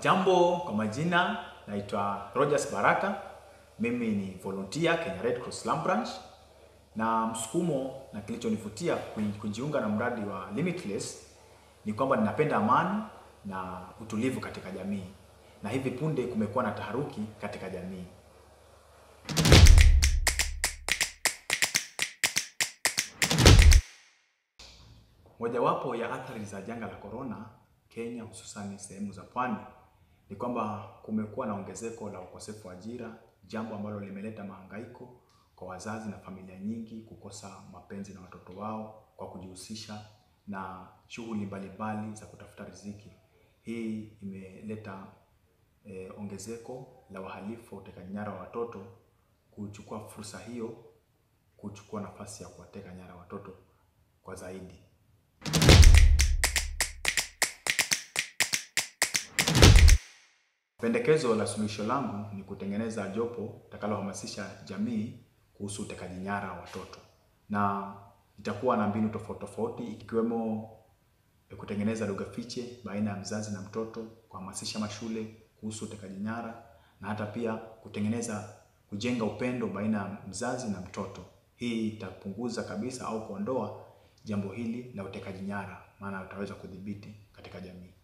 Jambo, kwa majina naitwa Rogers Baraka. Mimi ni volunteer Kenya Red Cross Slum Branch, na msukumo na kilichonivutia kujiunga na mradi wa Limitless ni kwamba ninapenda amani na utulivu katika jamii, na hivi punde kumekuwa na taharuki katika jamii. Mojawapo ya athari za janga la korona Kenya, hususani sehemu za pwani, ni kwamba kumekuwa na ongezeko la ukosefu wa ajira, jambo ambalo limeleta mahangaiko kwa wazazi na familia nyingi kukosa mapenzi na watoto wao kwa kujihusisha na shughuli mbalimbali za kutafuta riziki. Hii imeleta eh, ongezeko la wahalifu wa utekaji nyara wa watoto kuchukua fursa hiyo kuchukua nafasi ya kuwateka nyara watoto kwa zaidi. Pendekezo la suluhisho langu ni kutengeneza jopo litakalohamasisha jamii kuhusu utekaji nyara wa watoto, na itakuwa na mbinu tofauti tofauti ikiwemo kutengeneza lugha fiche baina ya mzazi na mtoto, kuhamasisha mashule kuhusu utekaji nyara, na hata pia kutengeneza kujenga upendo baina ya mzazi na mtoto. Hii itapunguza kabisa au kuondoa jambo hili la utekaji nyara, maana utaweza kudhibiti katika jamii.